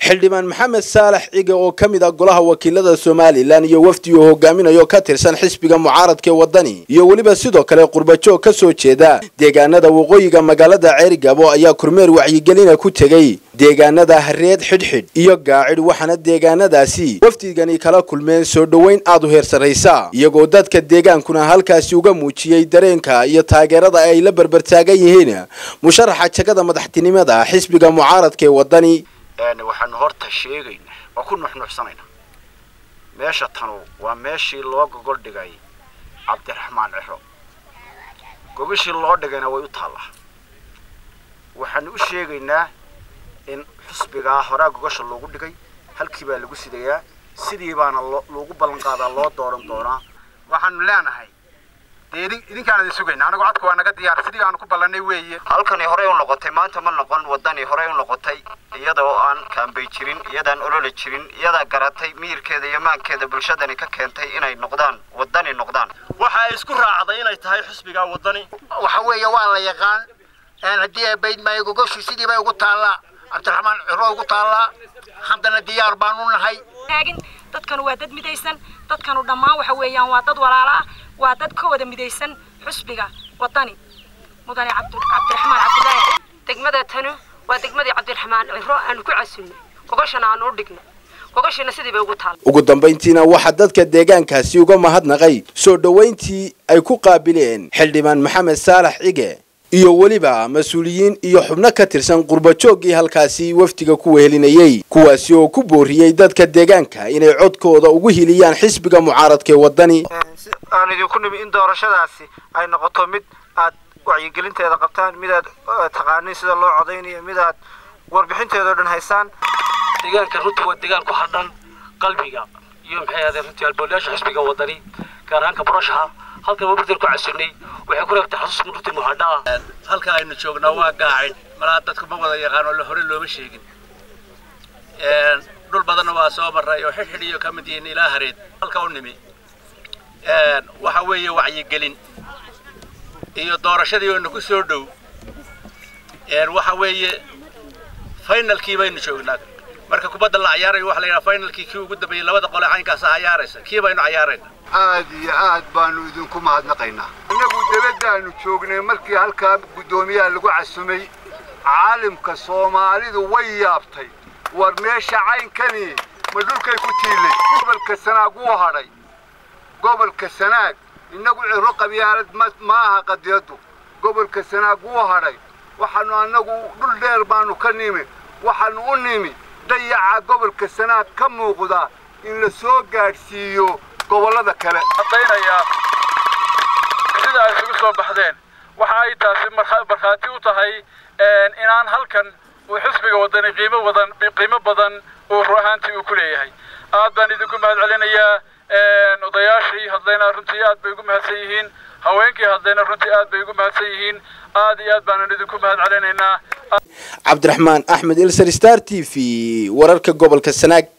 xildhibaan maxamed saalax cige oo ka mid ah golaha wakiilada somalilan iyo wafdi uu hogaaminayo ka tirsan xisbiga mucaaradka ee wadani iyo weliba sidoo kale qurbajoog ka soo jeeda deegaanada waqooyiga magaalada ceerigabo ayaa kormeer wacyigelina ku tegey deegaanada hareed xidhxidh iyo gaacid waxaana deegaanadaasi wafdigani kala kulmeen soo dhoweyn aad u heer sarraysa iyagoo dadka deegaankuna halkaasi uga muujiyey dareenka iyo taageerada ay la berbertaagan yihiin musharaxa jagada madaxtinimada xisbiga mucaaradka ee wadani waxaanu horta sheegaynaa waa ku nuxnuxsanaynaa meesha tanu waa meeshii loo gogol dhigay cabdiraxmaan ciro gogashii loo dhigayna way u taallaa waxaanu u sheegaynaa in xusbigaa horaa gogasha loogu dhigay halkii baa lagu sidayaa sidii baana loogu ballan qaadaa loo dooran doonaa waxaanu leenahay dee idinkaan idin sugayna anagu codka waa naga diyaar sidii aanu ku ballanay weeye halkani horey u noqotay maanta ma noqon wadani horey u noqotay iyada oo aan kaambay jirin iyadaan olole jirin iyadaa garatay miyirkeeda iyo maankeeda bulshadani ka keentay inay noqdaan wadani noqdaan waxa ay isku raacday inay tahay xusbiga wadani waxa weeye waa la yaqaan haddii ay bayd maayo gogoshii sidii bay ugu taallaa cabdiraxmaan ciro ugu taallaa haddana diyaar baanu nahay dadkanu waa dad midaysan dadkanu dhammaan waxa weeyaan waa dad walaala ah waa dad ka wada midaysan xusbiga wadani mudane cabdiraxmaan cabdilaahi degmada tanu waa degmadii cabdiraxmaan ciro aanu ku casunnay gogashana aanu u dhignay gogashina sidii bay ugu taal ugu dambayntiina waxaa dadka deegaankaasi uga mahadnaqay soo dhoweyntii ay ku qaabileen xildhibaan maxamed saalax cige iyo weliba mas-uuliyiin iyo xubno ka tirsan qurbajooggii halkaasi wafdiga ku wehelinayey kuwaasi oo ku booriyey dadka deegaanka inay codkooda ugu hiliyaan xisbiga mucaaradka ee wadani aan idinku nimi in doorashadaasi ay noqoto mid aad wacyigelinteeda qabtaan mid aad taqaanin sida loo codaynayo mid aad warbixinteeda o dhan haysaan deegaanka runtii waa deegaan ku hadhan qalbiga iyo maxay ahaadeen runtii alboolayaasha xisbiga wadani gaar ahaanka burashaha halkan waa birtan ku casunnay waxay ku reebtay xasuus runtii muhadhaa halka aynu joognaa waa gaacid malaa dadku ma wada yaqaano la hore looma sheegin dhul badanna waa soo maray oo xidhxidh iyo ka mid yihiin ilaa hareed halka u nimi waxa weeye wacyigelin iyo doorashadii oo nagu soo dhow waxa weeye finalkii baynu joognaa marka kubadda la cayaarayo waxa la yidhaha finalkii kii ugu dambeeyey labada qole caynkaasa cayaaraysa kii baynu cayaarayna aad iyo aad baanu idinku mahadnaqaynaa innagu debaddaanu joognay markii halkaa guddoomiyaha lagu casumay caalimka soomaalidu way yaabtay war meesha caynkani ma dhulkay ku tiilay gobolka sanaag wuu hadhay gobolka sanaag innagu ciro qabyaalad ma aha qadiyaddu gobolka sanaag wuu hadhay waxaanu annagu dhul dheer baanu ka nimi waxaanu u nimi dayaca gobolka sanaag ka muuqda in la soo gaadhsiiyo gobollada kale cadaynayaa sida ay isugu soo baxdeen waxa ay taasi markhaati u tahay inaan halkan uu xisbiga wadani qiimo wadan qiimo badan uu ru ahaantii uu ku leeyahay aad baan idinku mahad celinayaa odayaashii hadlayna runtii aad bay ugu mahadsan yihiin haweenkii hadlayna runtii aad bay ugu mahadsan yihiin aad iyo aad baanan idinku mahad celinaynaa cabdiraxmaan axmed ilsar star t v wararka gobolka sanaag